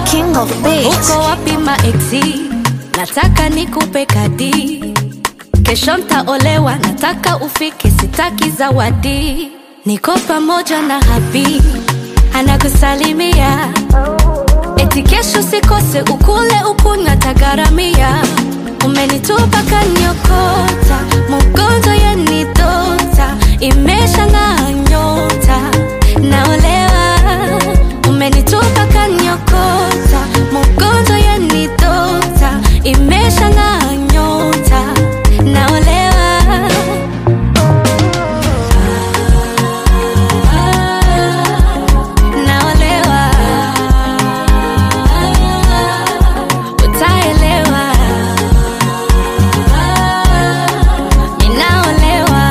king of beats. uko wapi maeksi nataka nikupe kadi kesho ntaolewa nataka ufike sitaki zawadi niko pamoja na habi anakusalimia eti kesho sikose ukule ukunywa tagaramia umenitupa kanyokota mugonzo yenidota imesha ng'aa nyota naolewa umenitupa kanyokota mugonzo yenidota imesha ng'aa nyota naolewa naolewa utaelewa ninaolewa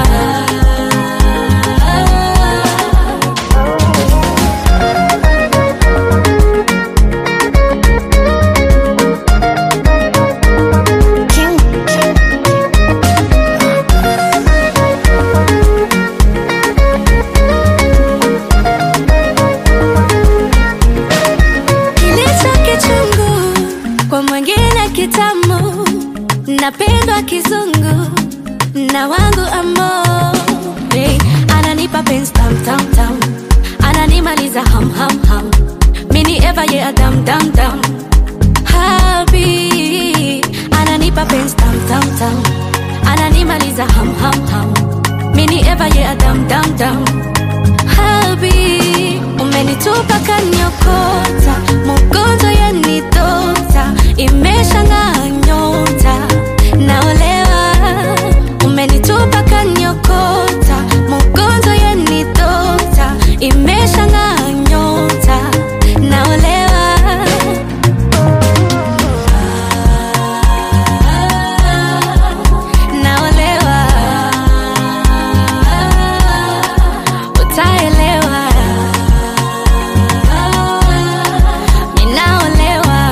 King, king. kilicho kichungu kwa mwingine kitamu napendwa kizungu na wangu amo hey, ananipa penzi tam tam tam ananimaliza ham ham ham mini eva ye adam dam dam habi ananipa penzi tam tam tam ananimaliza ham ham ham mini eva ye adam dam dam habi umenitupa kanyokota mugonzo yenidota imesha ng'aa nyota naolewa umenitupa kanyokota mugonzo yenidota imesha ng'aa nyota naolewa naolewa utaelewa ninaolewa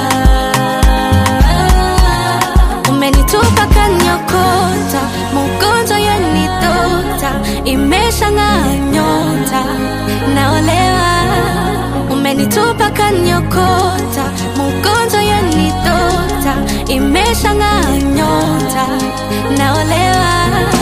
umenitupa kanyokota mugonzo yenidota imesha ng'aa nyota naolewa umenitupa kanyokota mugonzo yenidota imesha ng'aa nyota naolewa